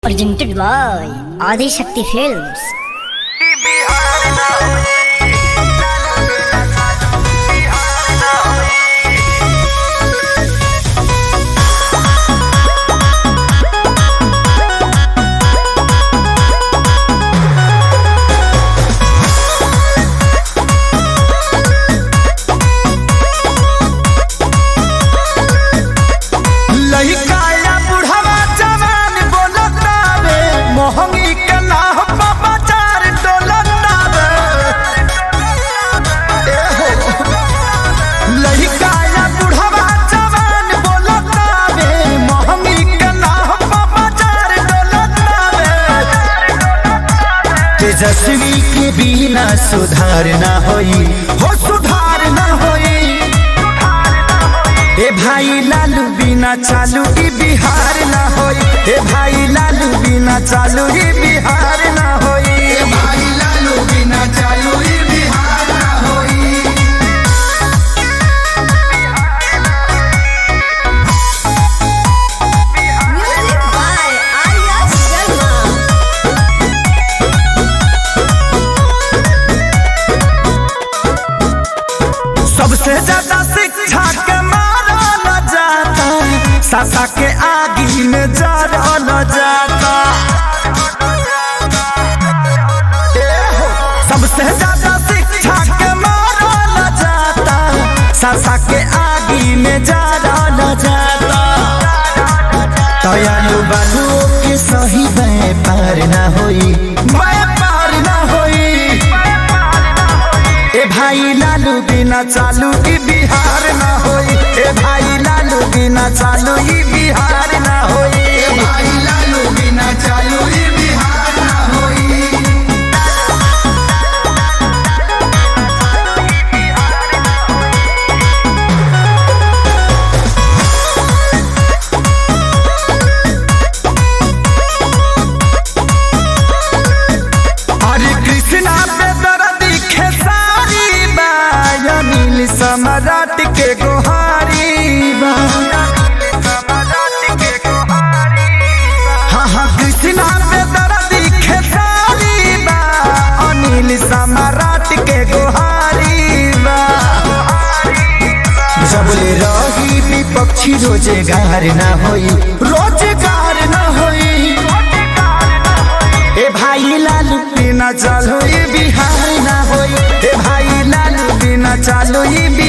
presented by Adi Shakti Films. लहिकाया बुढ़वा जवान बोलतावे मोहंगी के नाह बाबा चार डोलतावे लहिकाया बुढ़वा जवान बोलतावे मोहंगी के नाह बाबा चार डोलतावे तेजस्वी के बिना सुधार ना होई हो सुधार ना होई ए भाई लालू बिना चालू ई बिहार ना होई ए भाई लालू बिना चालू ई बिहार ना होई ए भाई लालू बिना चालू ई बिहार ना होई Music by Arya Sharma. सबसे ज्यादा शिक्षा के मारल जाता सासा के आगी में जरल जाता ए हो, सबसे ज्यादा शिक्षा के मारल जाता सासा के आगी में जरल जाता दयालु बालू के सही व्यापार ना होई व्यापार ना होई ए भाई लालू बिना चालू ई बिहार ना होई ए भाई लालू बिना चालू ई बिहार ना होई ए भाई लालू बिना चालू ई बिहार ना होई हरे कृष्णा पे दर्दी खेसारी बा अनिल सम्राट के गोहारी बा हाँ हाँ कृष्णा पे दर्दी खेसारी बा अनिल सम्राट के गोहारी बा सबले रही विपक्षी रोजगार ना होई रोजगार ना होई ए भाई लालू बिना चालू ई बिहार ना होई ए भाई लालू बिना चालू ई